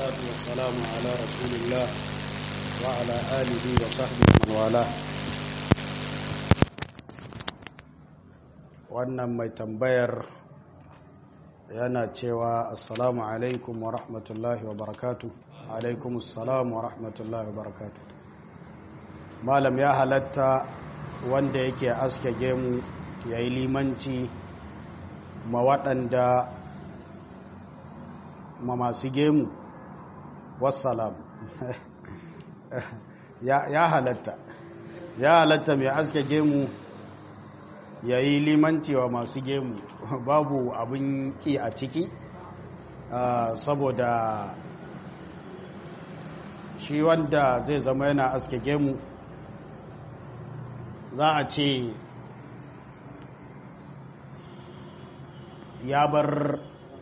والصلاة والسلام على رسول الله وعلى آله وصحبه من والاه wannan mai tambayar yana cewa assalamu alaikum wa rahmatullahi wa barakatu alaikum assalamu wa rahmatullahi wa barakatu malam ya halatta wanda yake aske gemu ya yi limanci ma waɗanda ma masu gemu wassalam ya halatta ya halatta mai aske gemu ya yi limanci wa masu gemu babu abin ki a ciki saboda shi wanda zai zama yana aske gemu za a ce ya bar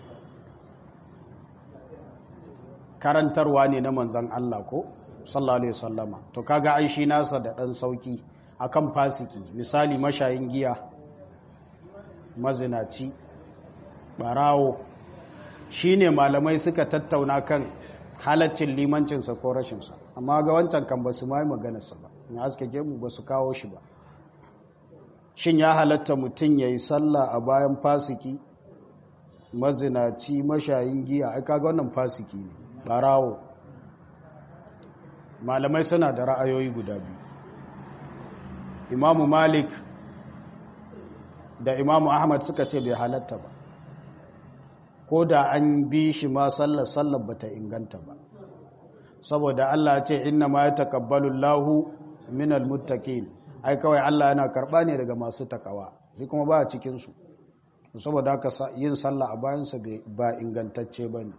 karantarwa ne na manzan Allah ko sallallahu alaihi wasallama to kaga ai shi nasa da dan sauki akan fasiki misali mashayin giya mazinaci barawo shine malamai suka tattauna kan halaccin limancinsa ko rashinsa amma ga wancan kan basu mai maganarsa ba in aske gemu basu kawo shi ba shin ya halatta mutum yayi sallah a bayan fasiki mazinaci mashayin giya ai kaga wannan fasiki ne barawo malamai suna da ra'ayoyi guda biyu imamu malik da imamu ahmad suka ce bai halatta ba ko da an bi shi ma sallar sallar bata inganta ba saboda Allah ce inna ma ya takabbalu lahu minal muttaqin ai kawai Allah yana karba ne daga masu takawa shi kuma ba a cikin su saboda haka yin sallah a bayansa ba ingantacce bane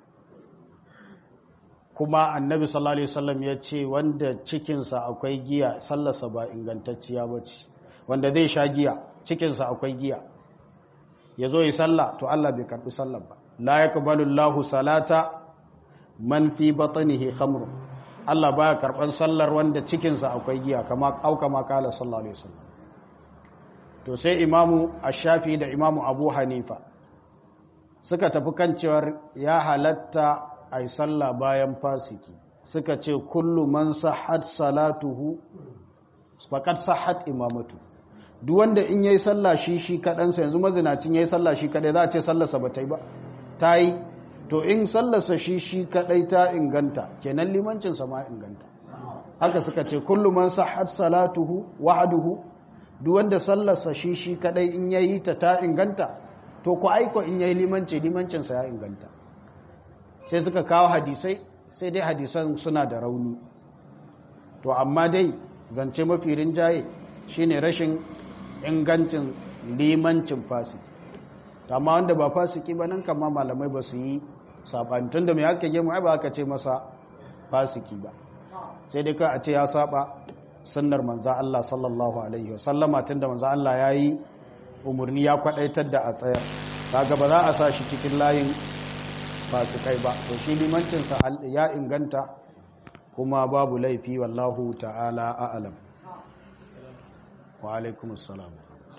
kuma annabi sallallahu alaihi wasallam ya ce wanda cikinsa akwai giya sallarsa ba ingantacciya bace wanda zai sha giya cikinsa akwai giya ya zo yi sallah to Allah bai karbi sallar ba la yaqbalu Allahu salata man fi batnihi khamr Allah baya karban sallar wanda cikinsa akwai giya kama au kama kala sallallahu alaihi wasallam to sai imamu ash-shafi da imamu abu hanifa suka tafi kan cewar ya halatta ai sallah bayan fasiki suka ce kullu man sahhat salatuhu faqad sahhat imamatu duk wanda in yayi sallah shi shi kadansa yanzu mazinacin yayi sallah shi kadai za a ce sallarsa ba ta yi ba ta yi to in sallarsa shi shi kadai ta inganta kenan limancin sa ma inganta haka suka ce kullu man sahhat salatuhu wahduhu duk wanda sallarsa shi shi kadai in yayi ta ta inganta to ku aiko in yayi limanci limancin sa ya inganta sai suka kawo hadisai sai dai hadisan suna da rauni to amma dai zance mafi rinjaye shine rashin ingancin limancin fasiki amma wanda ba fasiki ba nan kama malamai ba su yi sabantun da mai haske gemu ai ba aka ce masa fasiki ba sai dai ka a ce ya saba sunnar manza Allah sallallahu alaihi wasallama tunda manza Allah ya yi umarni ya kwadaitar da a tsayar kaga ba za a sa shi cikin layin fasikai ba to shi limancinsa ya inganta kuma babu laifi wallahu ta'ala a'alam wa alaikum assalam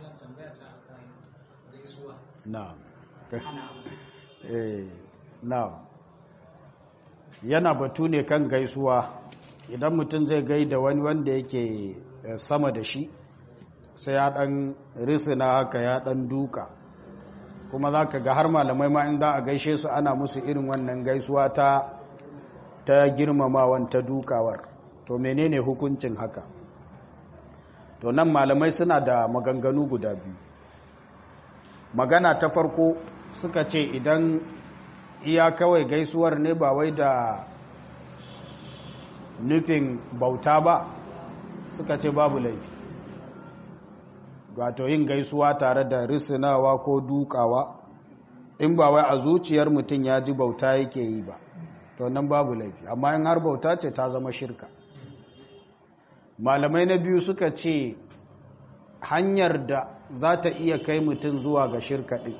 na'am eh na'am yana batu ne kan gaisuwa idan mutum zai gaida wani wanda yake sama da shi sai ya dan risina haka ya dan duka kuma za ka ga har malamai ma in za a gaishe su ana musu irin wannan gaisuwa ta ta girmamawan ta dukawar to menene hukuncin haka to nan malamai suna da maganganu guda biyu magana ta farko suka ce idan iya kawai gaisuwar ne ba wai da nufin bauta ba suka ce babu laifi wato yin gaisuwa tare da risinawa ko dukawa in ba wai a zuciyar mutum ya ji bauta yake yi ba to nan babu laifi amma in har bauta ce ta zama shirka malamai na biyu suka ce hanyar da za ta iya kai mutum zuwa ga shirka ɗin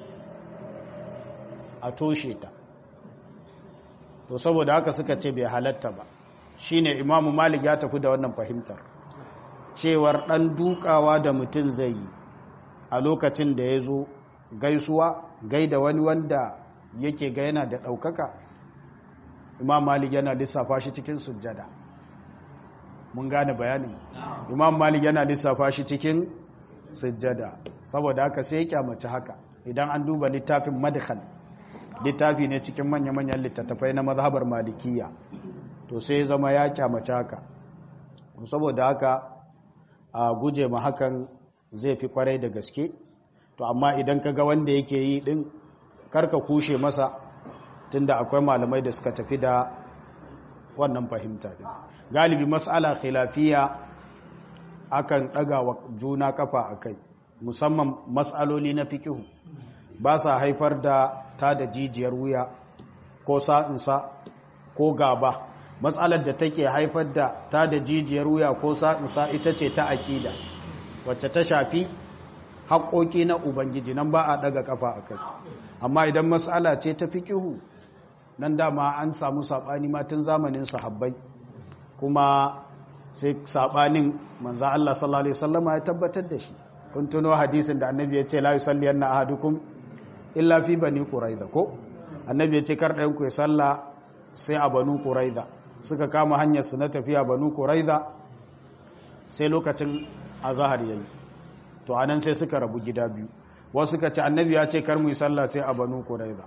a toshe ta to saboda haka suka ce bai halatta ba shine imamu malik ya tafi da wannan fahimtar cewar ɗan dukawa da mutum zai yi a lokacin da ya zo gaisuwa gaida wani wanda yake ga yana da ɗaukaka imam malik yana lissafa shi cikin sujjada mun gane bayanin imam malik yana lissafa shi cikin sujjada saboda haka sai ya kyamaci haka idan an duba littafin madkhal littafi ne cikin manya-manyan littattafai na mazhabar malikiya to sai zama ya kyamaci haka saboda haka a guje ma hakan zai fi kwarai da gaske to amma idan ka ga wanda yake yi din karka kushe masa tunda akwai malamai da suka tafi da wannan fahimta din galibi mas'ala khilafiya akan daga wa juna kafa akai musamman mas'aloli na fikihu ba sa haifar da ta da jijiyar wuya ko sa'insa ko gaba matsalar da take haifar da ta da jijiyar wuya ko sa'insa ita ce ta aƙida wacce ta shafi haƙoƙi na ubangiji nan ba a ɗaga ƙafa a kai amma idan matsala ce ta fikihu nan dama an samu saɓani matan zamanin sahabbai kuma sai saɓanin manzan Allah sallallahu Alaihi wasallama ya tabbatar da shi kun tuno hadisin da annabi ya ce la yusalli yanna ahadukum illa fi bani quraiza ko annabi ya ce kar ɗayan ku ya salla sai a banu quraiza suka kama hanyar su na tafiya banu quraiza sai lokacin azhar yayi to anan sai suka rabu gida biyu wasu suka ce annabi ya ce kar mu yi salla sai a banu quraiza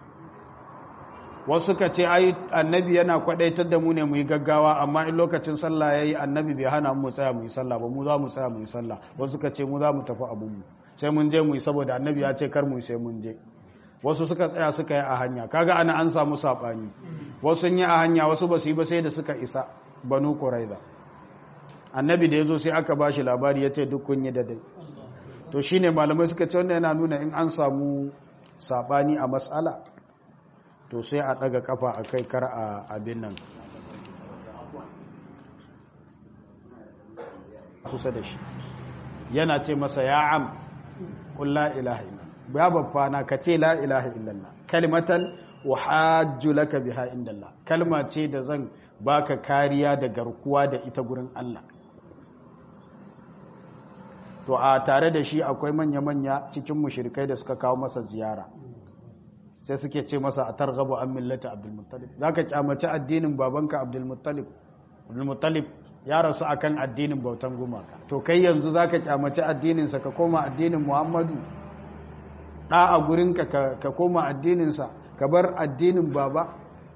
wasu suka ce ai annabi yana kwadaitar da mu ne mu yi gaggawa amma in lokacin sallah yayi annabi bai hana mu tsaya mu yi sallah ba mu za mu tsaya mu yi sallah wasu suka ce mu za mu tafi abun mu sai mun je mu yi saboda annabi ya ce kar mu sai mun je wasu suka tsaya suka yi a hanya kaga ana an samu sabani wasu sun yi a hanya wasu ba su yi ba sai da suka isa banu quraiza annabi da yazo sai aka bashi labari yace duk kun yi dai to shine malamai suka ce wannan yana nuna in an samu sabani a mas'ala to sai a daga kafa a kai kar a abin nan kusa da shi yana ce masa ya am kun la ilaha illallah ya babba na ka ce la ilaha illallah kalimatan uhajju laka biha indallah kalma ce da zan baka kariya da garkuwa da ita gurin Allah to a tare da shi akwai manya-manya cikin mushrikai da suka kawo masa ziyara sai suke ce masa a targhabu an millata abdulmuttalib zaka kyamaci addinin babanka abdulmuttalib abdulmuttalib ya rasu akan addinin bautan gumaka to kai yanzu zaka kyamaci addininsa ka koma addinin muhammadu da a gurinka ka koma addininsa ka bar addinin baba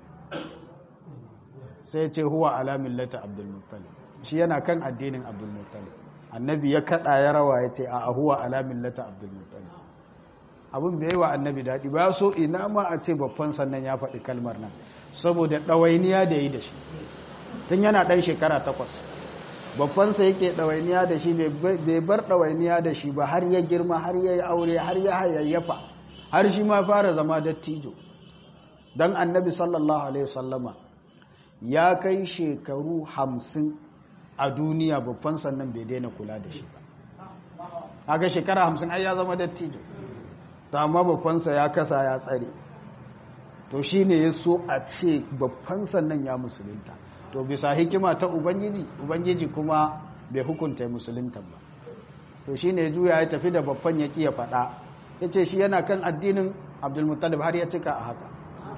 sai ce huwa ala millata abdulmuttalib shi yana kan addinin abdulmuttalib annabi ya kada ya rawa ya ce a huwa ala millata abdulmuttalib abin bai wa annabi daɗi ba so ina ma a ce babban sannan ya faɗi kalmar nan saboda ɗawainiya da yi da shi tun yana ɗan shekara takwas babbansa yake ɗawainiya da shi bai bar ɗawainiya da shi ba har ya girma har ya yi aure har ya hayayyafa har shi ma fara zama dattijo don annabi sallallahu alaihi wasallama ya kai shekaru hamsin a duniya babban sannan bai daina kula da shi ba aga shekara hamsin ai ya zama dattijo to amma babbansa ya kasa ya tsare to shi ne ya so a ce babban sannan ya musulunta to bisa hikima ta ubangiji ubangiji kuma bai hukunta musulunta ba to shi ne juya ya tafi da babban ya ya faɗa ya ce shi yana kan addinin abdulmuttalib har ya cika a haka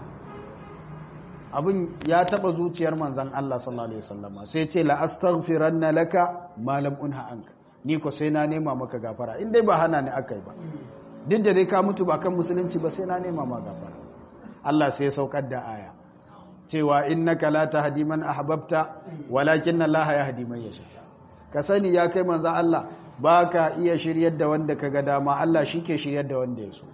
abin ya taɓa zuciyar manzan Allah sallallahu Alaihi wasallama sai ce la'astaghfiran na laka malam unha anka ni ko sai na nema maka gafara in dai ba hana ni aka yi ba duk da dai ka mutu ba kan musulunci ba sai na nema ma gafara Allah sai saukar da aya cewa innaka la tahdi man ahbabta walakin Allah yahdi man yasha ka sani ya kai manzo Allah baka iya shiryar da wanda kaga dama Allah shike shiryar da wanda ya so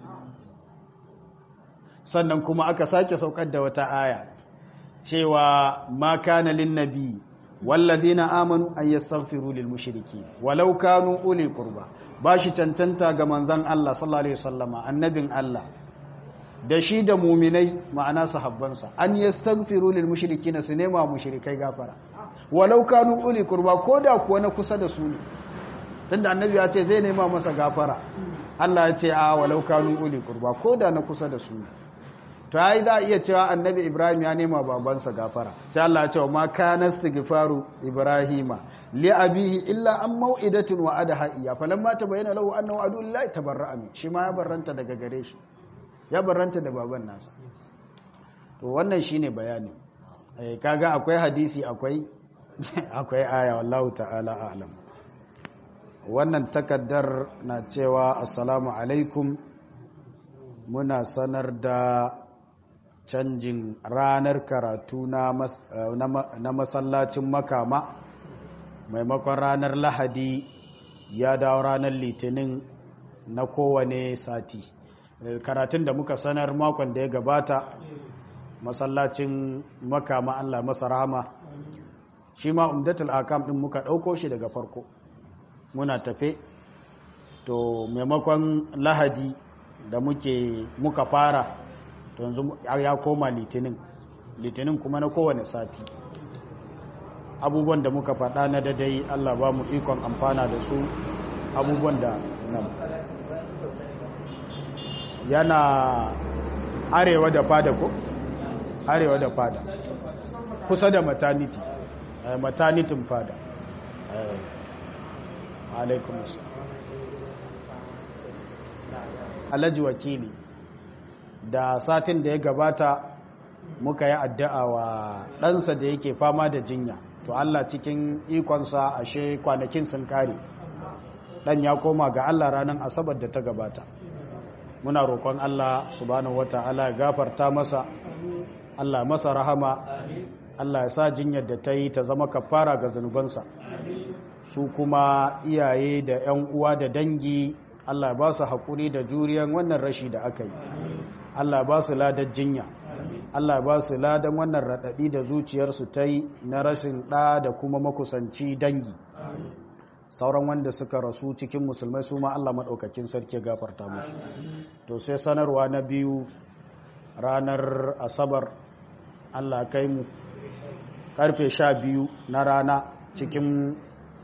sannan kuma aka sake saukar da wata aya cewa ma kana lin nabi walladhina amanu an yastaghfiru lil mushrikeen walau kanu uli qurba bashi cancanta ga manzon Allah sallallahu alaihi wasallama annabin Allah da shi da muminai ma'ana sahabbansa an yastaghfiru lil mushrikeen su nema mushrikai gafara walau kanu uli qurba koda kuwa na kusa da su ne tunda annabi ya ce zai nema masa gafara Allah ya ce a walau kanu uli qurba koda na kusa da su ne to ai za iya cewa annabi Ibrahim ya nema babansa gafara sai Allah ya ce ma kana istighfaru ibrahima li abihi illa an mau'idatin wa adaha iya falamma tabayyana lahu annahu adu lillahi tabarra'a min shi ma ya barranta daga gare shi ya barranta da baban nasa to wannan shine bayani kaga akwai hadisi akwai akwai aya wallahu ta'ala a'lam wannan takaddar na cewa assalamu alaikum muna sanar da canjin ranar karatu na masallacin makama maimakon ranar lahadi ya dawo ranar litinin na kowane sati karatun da muka sanar makon da ya gabata masallacin makama allah masa rahama shi ma umdatul akam din muka ɗauko shi daga farko muna tafe to maimakon lahadi da muke muka fara to yanzu ya koma litinin litinin kuma na kowane sati abubuwan da muka faɗa na dadai Allah ba mu ikon amfana da su abubuwan da nan yana arewa da fada ko arewa da fada kusa da maternity maternitin fada alaikum alhaji wakili da satin da ya gabata muka yi addu'a wa ɗansa da yake fama da jinya to Allah cikin ikonsa ashe kwanakin sun kare ɗan ya koma ga Allah ranar asabar da ta gabata muna roƙon Allah subhanahu wata'ala ya gafarta masa Allah masa rahama Allah ya sa jinyar da ta yi ta zama kafara ga zunubansa su kuma iyaye da 'yan uwa da dangi Allah ba su haƙuri da juriyan wannan rashi da aka yi Allah ba su ladar jinya Allah ba su ladan wannan raɗaɗi da zuciyarsu ta yi na rashin ɗa da kuma makusanci dangi sauran wanda suka rasu cikin musulmai su ma Allah maɗaukakin sarki gafarta musu to sai sanarwa na biyu ranar asabar Allah kai mu karfe sha biyu na rana cikin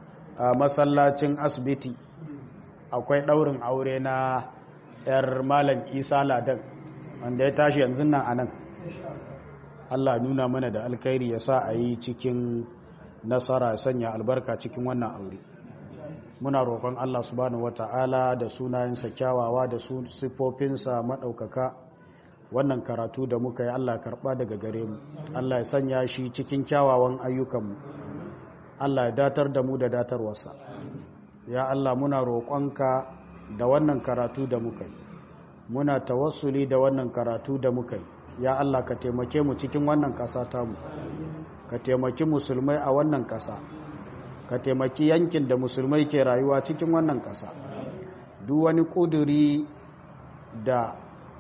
masallacin asibiti akwai ɗaurin aure na 'yar malam isa ladan wanda ya tashi yanzu nan a nan Allah nuna mana da alkhairi ya sa a yi cikin nasara sanya albarka cikin wannan aure muna roƙon Allah subhanahu wata'ala da sunayensa kyawawa da siffofinsa maɗaukaka wannan karatu da muka yi Allah karɓa daga gare mu Allah ya sanya shi cikin kyawawan ayyukanmu Allah ya datar da mu da datarwarsa ya Allah muna roƙonka da wannan karatu da muka yi muna tawassuli da wannan karatu da muka yi ya Allah ka taimake mu cikin wannan ƙasa tamu ka taimaki musulmai a wannan ƙasa ka taimaki yankin da musulmai ke rayuwa cikin wannan ƙasa duk wani ƙuduri da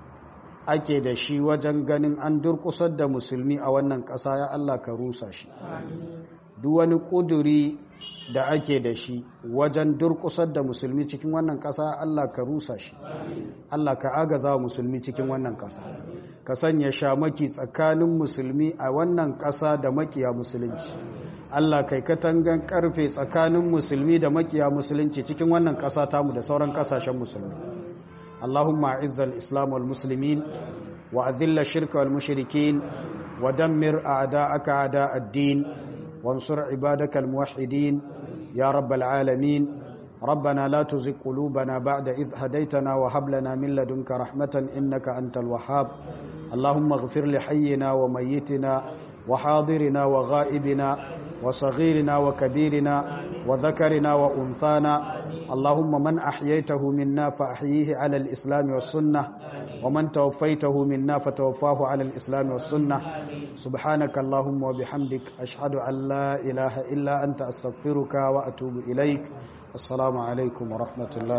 ake da shi wajen ganin an durƙusar da musulmi a wannan ƙasa ya Allah ka rusa shi duk wani ƙuduri da ake da shi wajen durƙusar da musulmi cikin wannan ƙasa Allah ka rusa shi Allah ka agaza wa musulmi cikin wannan ƙasa ka sanya shamaki tsakanin musulmi a wannan ƙasa da makiya musulunci Allah kai katangan karfe tsakanin musulmi da makiya musulunci cikin wannan ƙasa tamu da sauran ƙasashen musulmi Allahumma izzal islam wal muslimin wa adhilla shirka wal mushrikin wa dammir a'da'aka a'da ad-din wansur ibadakal muwahhidin ya rabbal alamin ربنا لا تزغ قلوبنا بعد إذ هديتنا وهب لنا من لدنك رحمة إنك أنت الوهاب اللهم اغفر لحينا وميتنا وحاضرنا وغائبنا وصغيرنا وكبيرنا وذكرنا وأنثانا اللهم من أحييته منا فأحييه على الإسلام والسنة ومن توفيته منا فتوفاه على الإسلام والسنة سبحانك اللهم وبحمدك أشهد أن لا إله إلا أنت أستغفرك وأتوب إليك السلام عليكم ورحمة الله